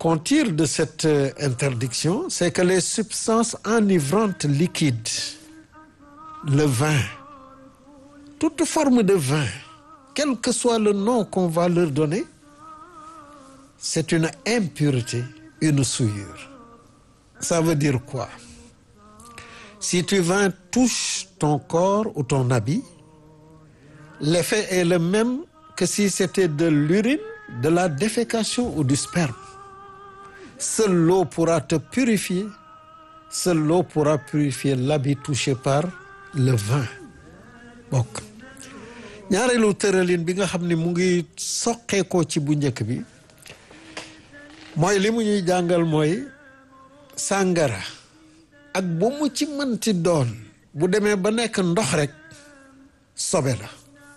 qu'on tire de cette interdiction, c'est que les substances enivrantes liquides, le vin, toute forme de vin, quel que soit le nom qu'on va leur donner, c'est une impureté, une souillure. Ça veut dire quoi? Si tu vin touche ton corps ou ton habit, l'effet est le même que si c'était de l'urine, de la défécation ou du sperme. Seule l'eau pourra te purifier, seule l'eau pourra purifier l'habit touché par le vin bokk ñaareelu tëralin bi nga xam ne mu ngi soqeekoo ci bu njëkk bi mooy li mu ñuy jàngal mooy sàngara ak bu mu ci mënti doon bu demee ba nekk ndox rek sobe la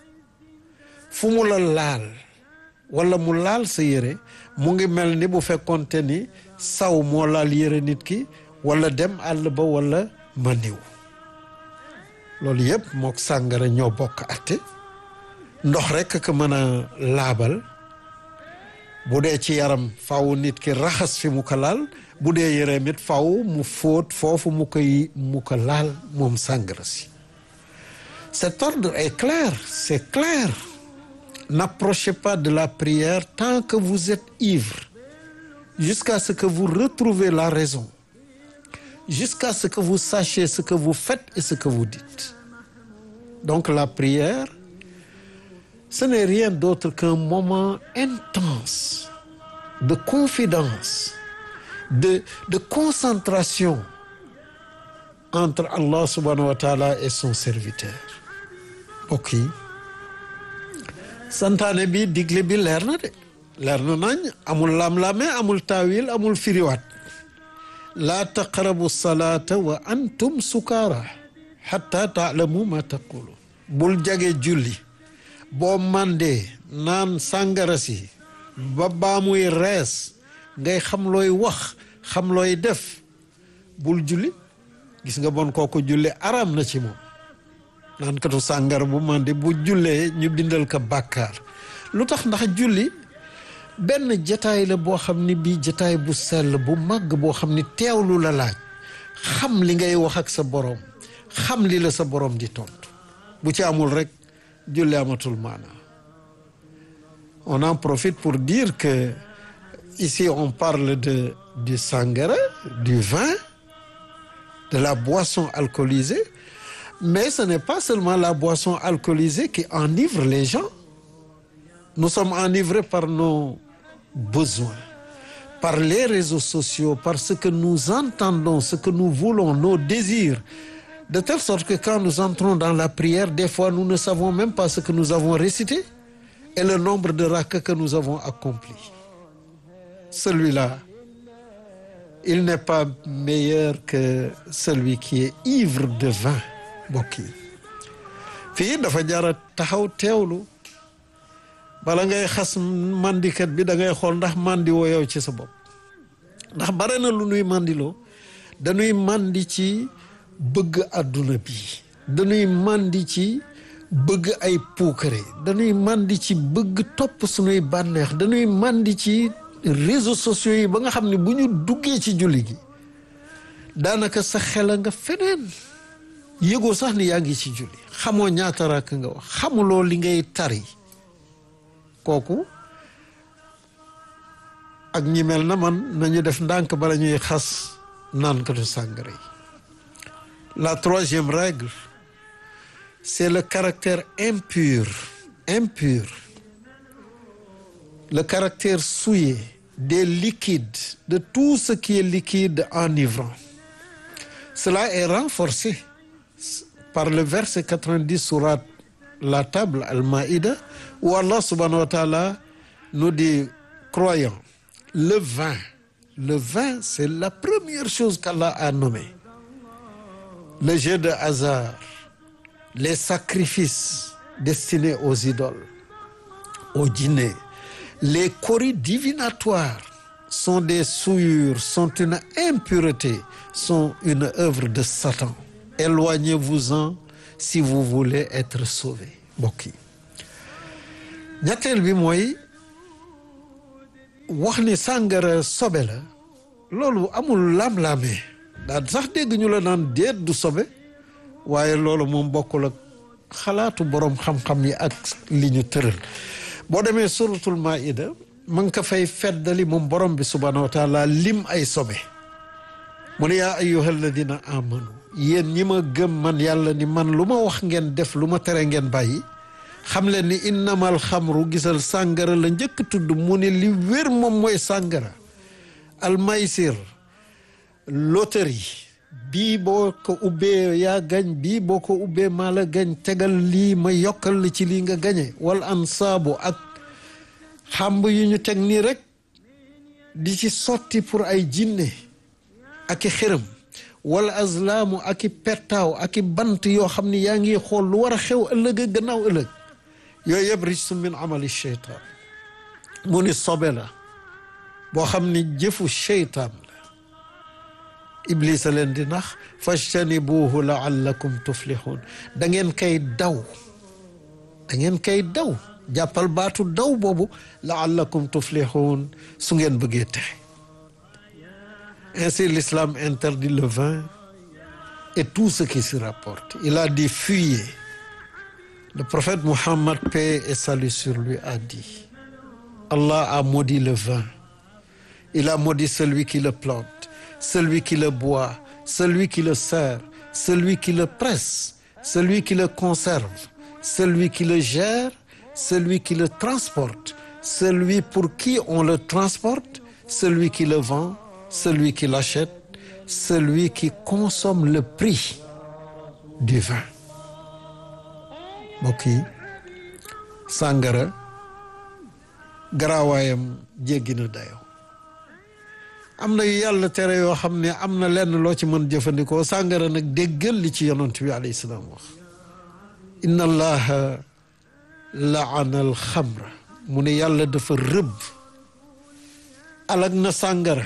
fu mu la laal wala mu laal sa yére mu ngi mel ni bu fekkonte ni saw moo laal yére nit ki wala dem àll ba wala maniw loolu yëpp mook sàngara ñoo bokk atte ndox rekk ko mën a laabal bu dee ci yaram faw nit ki raxas fi mu ko laal bu dee yëreem it faw mu fóot foofu mu koy mu ko laal moom sàngara si cet ordre est clair c'est clair n'approchez pas de la prière tant que vous êtes ivre jusqu'à ce que vous retrouvez la raison jusqu'à ce que vous sachiez ce que vous faites et ce que vous dites donc la prière ce n'est rien d'autre qu'un moment intense de confidence de de concentration entre Allah subhanahu wa ta'ala et son serviteur mbokk yi santaane bi digle bi leer na de leer na nañ amul lam-lame amul taawil amul firiwaat laa taqrabu salaata wa antum sukaara xatta taalamu ma taqulu bul jage julli boo mandee naan sàngara si ba baa muy rees ngay xam looy wax xam looy def bul julli gis nga bon kooku julli araam na ci moom naan katu sàngara bu mandi bu jullee ñu bindal ko bàkkaar lu tax ndax julli benn jataay la boo xam ni bii jataay bu sell bu màgg boo xam ni teewlu la laaj xam li ngay wax ak sa borom xam li la sa borom di tontu bu ci amul rek julli amatul maana on en profite pour dire que ici on parle de du sangara du vin de la boisson alcoolisée mais ce n'est pas seulement la boisson alcoolisée qui enivre les gens nous sommes enivrés par nos besoins par les réseaux sociaux par ce que nous entendons ce que nous voulons nos désirs de telle sorte que quand nous entrons dans la prière des fois nous ne savons même pas ce que nous avons récité et le nombre de rakats que nous avons accompli celui-là il n'est pas meilleur que celui qui est ivre de vin mbokk yi fii dafa jara taxaw teewlu bala ngay xas mandikat bi da ngay xool ndax mandi woo yow ci sa bopp ndax bare na lu nuy mandiloo dañuy mandi ci bëgg àdduna bi dañuy mandi ci bëgg ay puukare dañuy mandi ci bëgg topp suñuy bànneex dañuy mandi ci réseaux sociaux yi ba nga xam ne bu ñu duggee ci julli gi daanaka sa xel nga feneen yëgoo sax ni yaa ngi ci julli xamoo ñaata rakk nga wax xamuloo li ngay tari kooku ak ñi mel na man nañu def ndànk bala ñuy xas naankatu sàngara yi la troisième règle c'est le caractère impur impur le caractère souillé des liquides de tout ce qui est liquide enivrant cela est renforcé par le verset 90 sourate la table Al-Maïda où Allah subhanahu wa ta'ala nous dit croyants le vin le vin c'est la première chose qu'Allah a nommé le jeu de hasard les sacrifices destinés aux idoles aux djinns les coris divinatoires sont des souillures sont une impureté sont une œuvre de Satan éloignez-vous-en si vous voulez être sauvé mbokk yi ñetteel bi mooy wax ni sàngara sobe la loolu amul lam-laamee daal sax dégg ñu la naan déet du sobe waaye loolu moom bokkul ak xalaatu boroom xam-xam yi ak li ñu tëral boo demee suratul maida ma nga ko fay feddali moom borom bi subhanahu wa taala lim ay sobe mu ne yaa ayyuha alladina amanu yéen ñi ma gëm man yàlla ni man lu ma wax ngeen def lu ma tere ngeen bàyyi xam leen ni innamal xamru gisal sàngara la njëkk tudd mu ne li wér moom mooy sàngara almaysir loterie bii boo ko ubbee yaa gañ bii boo ko ubbee maa la gañ tegal lii ma yokkal la ci lii nga gañe wal ansaabu ak xàmb yu ñu teg nii rek di ci sotti pour ay jinne ak i xërëm wala azlaamu ak i pettaaw ak i bant yoo xam ni yaa ngi xool lu war a xew ëllëg ak gannaaw ëllëg yooyu yëpp rijsun min amali cheytaan mu ni sobe la boo xam ni jëfu cheytaan la iblis a leen di nax fajtanibuuhu laallakum tuflixuun da ngeen koy daw da ngeen koy daw jàppal baatu daw boobu laallakum tuflixuun su ngeen bëggee texe ainsi l'islam interdit le vin et tout ce qui s'y rapporte il a dit fuyez le prophète Muhammad paix et salut sur lui a dit Allah a maudit le vin il a maudit celui qui le plante celui qui le boit celui qui le sert celui qui le presse celui qui le conserve celui qui le gère celui qui le transporte celui pour qui on le transporte celui qui le vend celui qui l'achète celui qui consomme le prix du vin mbokk yi sàngara garaawaayam jéggi na dayoo am na yu yàlla tere yoo xam ne am na lenn loo ci mën jëfandikoo sàngara nag déggal li ci yonent bi alayhi salaam wax inna allaha laana al xamra mu ne yàlla dafa rëbb alag na sàngara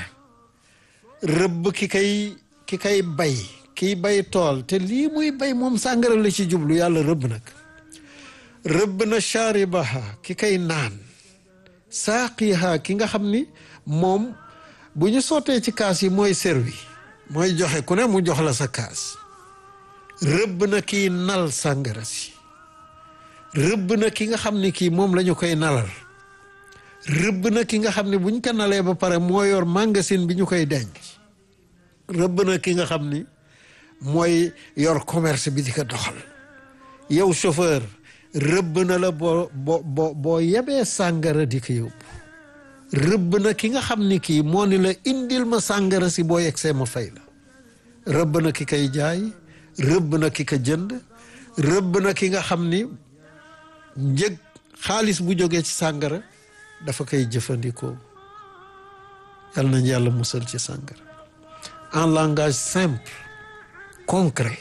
rëbb ki kay ki kay bay kiy bay tool te lii muy bay moom sàngara la ci jublu yàlla rëbb nag rëbb na shaaribaha ki kay naan saaqiha ki nga xam ni moom bu ñu sottee ci kaas yi mooy servi mooy joxe ku ne mu jox la sa kaas rëbb na kiy nal sàngara si rëbb na ki nga xam ni kii moom la ñu koy nalal rëbb na ki nga xam ne buñ ko nalee ba pare moo yor magasin bi ñu koy denc rëbb na ki nga xam ni mooy yor commerce bi di ko doxal yow chauffeur rëbb na la boo boo boo yebee sàngara di ko yóbbu rëbb na ki nga xam ni kii moo ni la indil ma sàngara si boo yegsee ma fay la rëbb na ki koy jaay rëbb na ki ko jënd rëbb na ki nga xam ni njëg xaalis bu jógee ci sàngara dafa koy jëfandikoo yal nañ yàlla musal ci sàngara en langage simple concret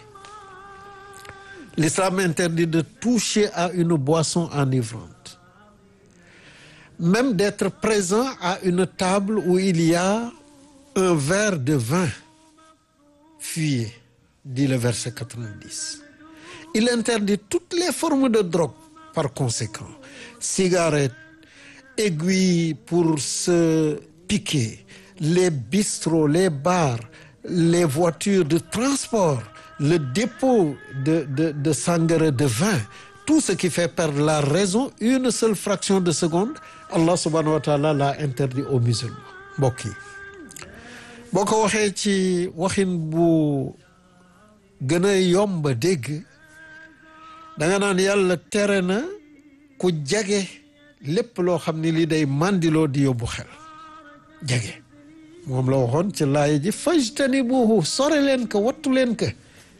l'islam interdit de toucher à une boisson enivrante même d'être présent à une table où il y a un verre de vin fuyez dit le verset 90 il interdit toutes les formes de drogue par conséquent cigarettes aiguilles pour se piquer les bistrots les bars les voitures de transport le dépôt de de de sangara de vin tout ce qui fait perdre la raison une seule fraction de seconde Allah subhanahu wa taala l'a interdit aux musulmans mbokk yi boo ko waxee ci waxin bu gën a yomb a dégg da nga naan yàlla tere na ku jage lépp loo xam ni lii day mandiloo di yóbbu xel jage moom la waxoon ci laaya ji fajtanibuhu sore leen ko wattu leen ko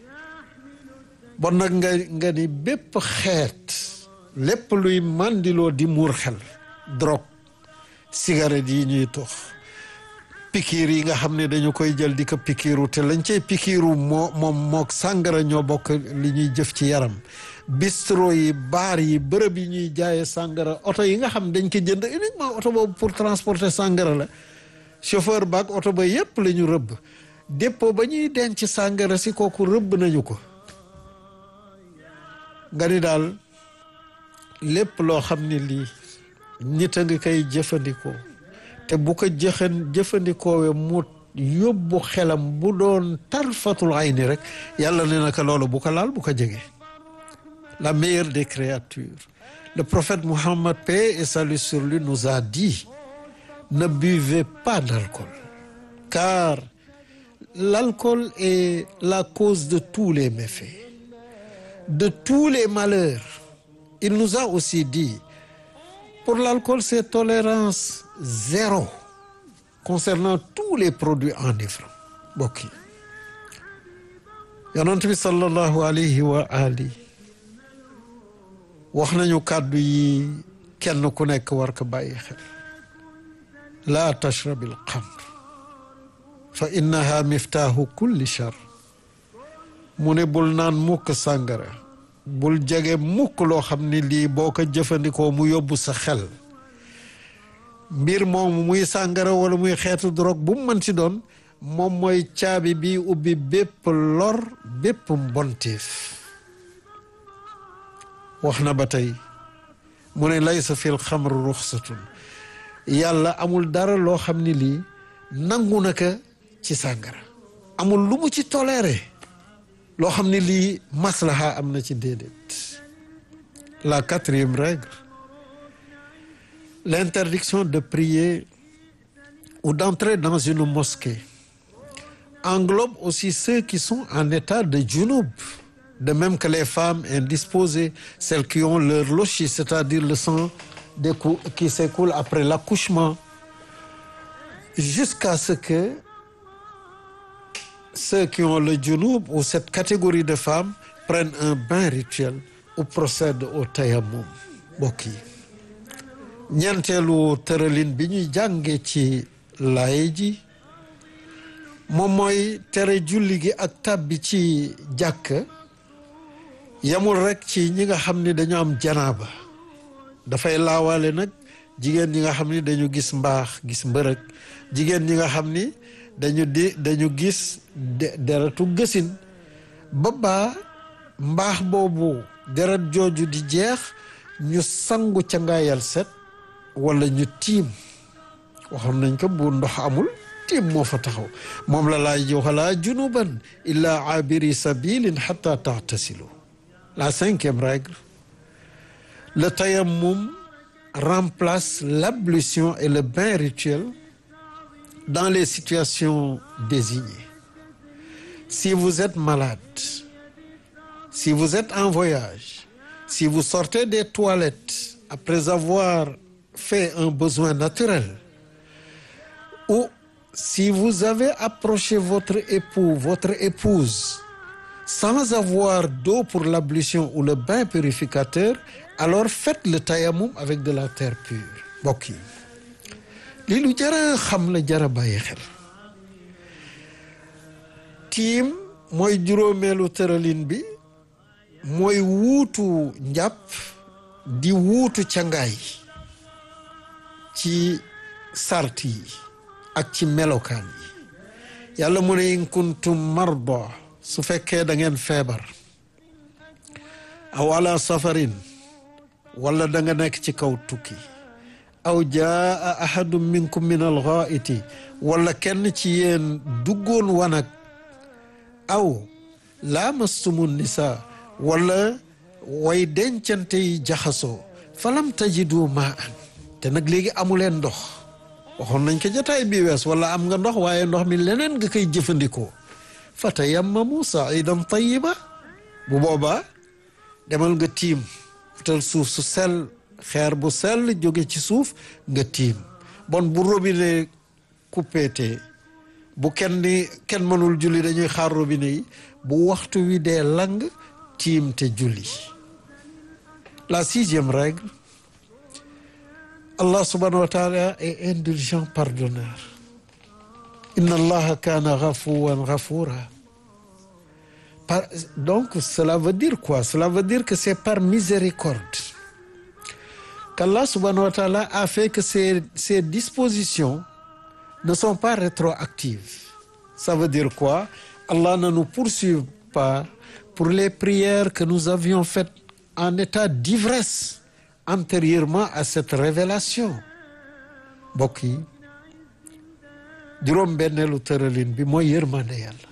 bon nag nga nga ni bépp xeet lépp luy mandiloo di muur xel drogue cigarette yi ñuy tox pikiir yi nga xam ne dañu koy jël di ko pikiiru te lañ cay pikiiru moo moom mook sàngara ñoo bokk li ñuy jëf ci yaram bistro yi baar yi bërëb yi ñuy jaaye sàngara oto yi nga xam dañ ko jënd uniquement oto boobu pour transporter sàngara la chauffeur baak oto ba yépp la ñu rëbb dépôt ba ñuy denc sàngara si kooku rëbb nañu ko nga ni daal lépp loo xam ne lii nit a ngi koy jëfandikoo te bu ko jëxan jëfandikoowee mu yóbbu xelam bu doon tarfatul ayni rek yàlla ne naka loolu bu ko laal bu ko jege la meilleure des créatures le prophète Mohammed paix et salut sur lui nous a dit ne buvez pas d'alcool car l'alcool est la cause de tous les méfaits de tous les malheurs il nous a aussi dit pour l'alcool c'est tolérance zéro concernant tous les produits enivrants mbokk yi yonent bi sallallahu alayhi wa ali wax nañu kàddu yi kenn ku nekk war ko bàyyi xel laa tashrabil xamr fa innaha miftaahu kulli char mu ne bul naan mukk sàngara bul jege mukk loo xam ni lii boo ko jëfandikoo mu yóbbu sa xel mbir moomu muy sàngara wala muy xeetu drogue bu mu mën ci doon moom mooy caabi bi ubbi bépp lor bépp mbonteef wax na ba tey mu ne laysa fil xamr ruxsatun yàlla amul dara loo xam ni lii nangu na ka ci sàngara amul lu mu ci toléré loo xam ni lii maslaha am na ci déedéet la quatrième règle l'interdiction de prier ou d'entrer dans une mosquée englobe aussi ceux qui sont en état de junub de même que les femmes indisposées celles qui ont leur logis c'est-à-dire le sang qui s'écoule après l'accouchement jusqu'à ce que ceux qui ont le junub ou cette catégorie de femmes prennent un bain rituel ou procèdent au tayammum mbokk yi ñeenteelu tëralin bi ñuy jànge ci laay ji moom mooy tere julli gi ak tàbbi ci jàkk yamul rekk ci ñi nga xam ni dañu am janaaba dafay laawaale nag jigéen ñi nga xam ni dañu gis mbaax gis mbërëg jigéen ñi nga xam ni dañu di dañu gis deretu gësin ba baa mbaax boobu deret jooju di jeex ñu sangu ca ngaayal set wala ñu tiim waxoon nañ ko bu ndox amul tiim moo fa taxaw moom la laay ji wala junuban illa abiri sabilin hatta tahtasilu la cinquième règle le tayammum remplace l'ablution et le bain rituel dans les situations désignées si vous êtes malade si vous êtes en voyage si vous sortez des toilettes après avoir fait un besoin naturel ou si vous avez approché votre époux votre épouse sans avoir d'eau pour l'ablution ou le bain purificateur alors faites le tayammum avec de la terre pure mbokk yi lii lu jara xam la jara bàyyi xel tiim mooy juróomeelu tëralin bi mooy wuutu njàpp di wuutu cangaay ci sart yi ak ci melokaan yi yàlla mu ne in kuntum marda su fekkee da ngeen feebar aw ala safarin wala da nga nekk ci kaw tukki aw jaa ahadun minkum min alxaaiti wala kenn ci yéen duggoon wanag aw laamastumu nisa wala way dencante yi jaxasoo falam tajidu maa an te nag léegi amuleen ndox waxoon nañ ko jotaay bi wees wala am nga ndox waaye ndox mi leneen nga koy jëfandikoo fa tayammamu saidan tayiba bu boobaa demal nga tiim utal suuf su sell xeer bu sell jóge ci suuf nga tiim bon bu robinet coupé te bu kenn ni kenn mënul julli dañuy xaar robinet yi bu waxtu wi dee lang tiim te julli la sixième règle Allah subhanahu wa taala est indulgent pardonneur inna allaha kana ghafuwan ghafura par donc cela veut dire quoi cela veut dire que c'est par miséricorde qu'Allah subhanahu wa taala a fait que ces ces dispositions ne sont pas rétroactives ça veut dire quoi Allah ne nous poursuit pas pour les prières que nous avions faites en état d'ivresse antérieurement à cette révélation mbokk yi juróom benneelu tëralin bi mooy yërmande yàlla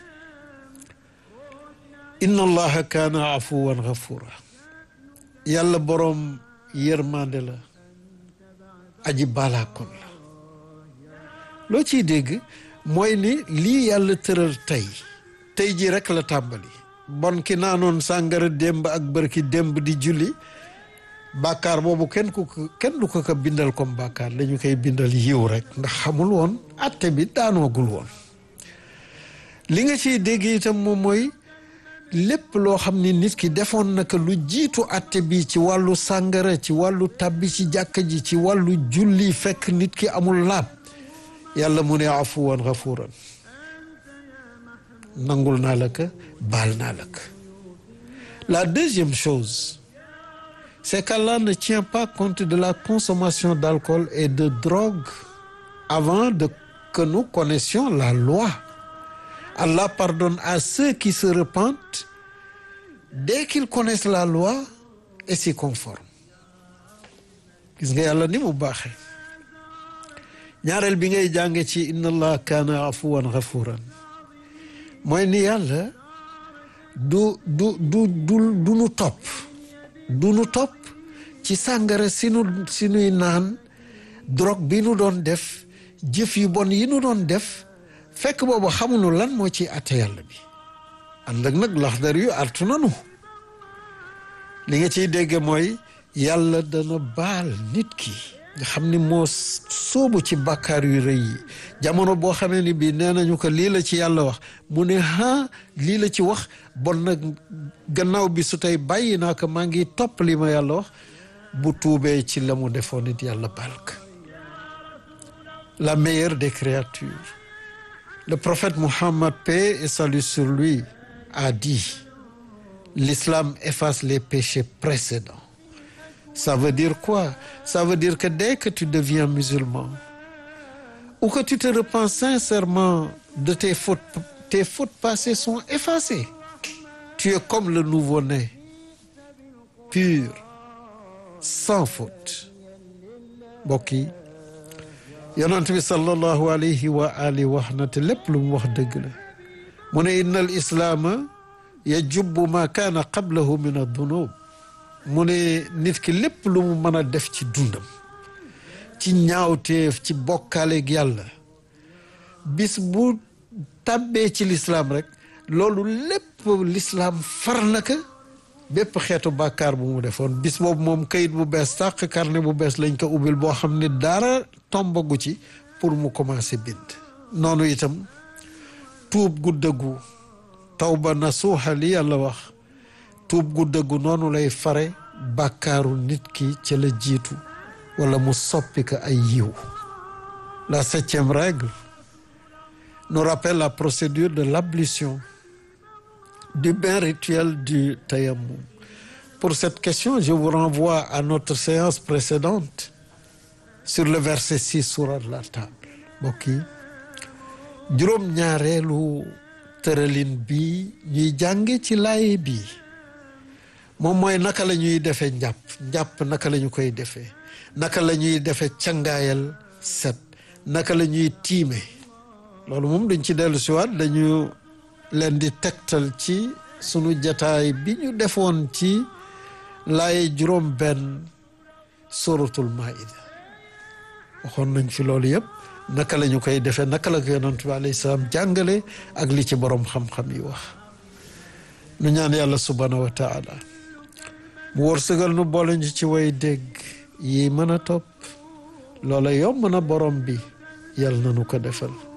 inna allaha kaana afuwan gafura yàlla boroom yërmande la aji balaakoon la loo ciy dégg mooy ni lii yàlla tëral tey tey ji rek la tàmbali bon ki naanoon sàngara démb ak bërki démb di julli bàkkaar boobu kenn ku kenn du ko ko bindal comme bàkkaar dañu koy bindal yiw rek ndax xamul woon atte bi daanoogul woon li nga ciy dégg itam moom mooy lépp loo xam ni nit ki defoon naka lu jiitu atte bi ci wàllu sàngara ci wàllu tabbi ci jàkka ji ci wàllu julli fekk nit ki amul laab yàlla mu ne afuwan gafuran nangul naa la ko baal naa la ko la deuxième chose c'est qu'Allah ne tient pas compte de la consommation d'alcool et de drogue avant de que nous connaissions la loi Allah pardonne à ceux qui se repentent dès qu'ils connaissent la loi et s'y conforment gis nga yàlla ni mu baaxee ñaareel bi ngay jànge ci inna allah kaana afuwan ghafuran mooy ni yàlla du du du du du nu topp du nu topp ci sàngara si nu si nuy naan drogue bi nu doon def jëf yu bon yi nu doon def fekk boobu xamuñu lan moo ci atte yàlla bi ànd ak nag laxdar yu artu nanu li nga ciy dégge mooy yàlla dana baal nit ki nga xam ni moo sóobu ci bàkkaar yu rëy yi jamono boo xamee ni bii nee nañu ko lii la ci yàlla wax mu ne ha lii la ci wax bon nag gannaaw bi su tey bàyyi naa ko maa ngi topp li ma yàlla wax bu tuubee ci la mu defoon nit yàlla baal ko la meilleure des créatures le prophète Mohammed paix et salut sur lui a dit l'islam efface les péchés précédents ça veut dire quoi ça veut dire que dès que tu deviens musulman ou que tu te repens sincèrement de tes fautes tes fautes passées sont effacées tu es comme le nouveau-né pur sans faute mbokk yi yonent bi sallallahu alayhi wa alihi wax na te lépp lu mu wax dëgg la mu ne inna al islaama yajubbu ma kaana qablahu min adunub mu ne nit ki lépp lu mu mën a def ci dundam ci ñaawteef ci bokkaaleeg yàlla bis bu tàbbee ci lislaam rek loolu lépp lislaam far na ko bépp xeetu bàkkaar bu mu defoon bis boobu moom kayit bu bees sàq carnet bu bees lañ ko ubbil boo xam ne dara tombagu ci pour mu commencer bind noonu itam tuub gu dëggu tawba nasuuxa li yàlla wax tuub gu dëggu noonu lay fare bàkkaaru nit ki ca la jiitu wala mu soppi ko ay yiw la septième règle nous rappelle la procédure de l'ablution du bain rituel du tayammum pour cette question je vous renvoie à notre séance précédente sur le verset 6 sourate la table mbokk yi juróom-ñaareelu tëralin bi ñuy jànge ci laaye bi moom mooy naka la ñuy defee njàpp njàpp naka la ñu koy defee naka la ñuy defee cangaayal set naka la ñuy tiime loolu moom duñ ci dellu siwaat dañu leen di tegtal ci sunu jataay bi ñu defoon ci laaye juróom benn suratul maida waxoon nañ fi loolu yëpp naka la ñu koy defee naka la ko yonent bi alayhi salaam jàngale ak li ci borom xam-xam yi wax nu ñaan yàlla subhanahu wa taala mu wërsëgal nu boole ñu ci way dégg yi mën a topp loola yomb na borom bi yàlla na nu ko defal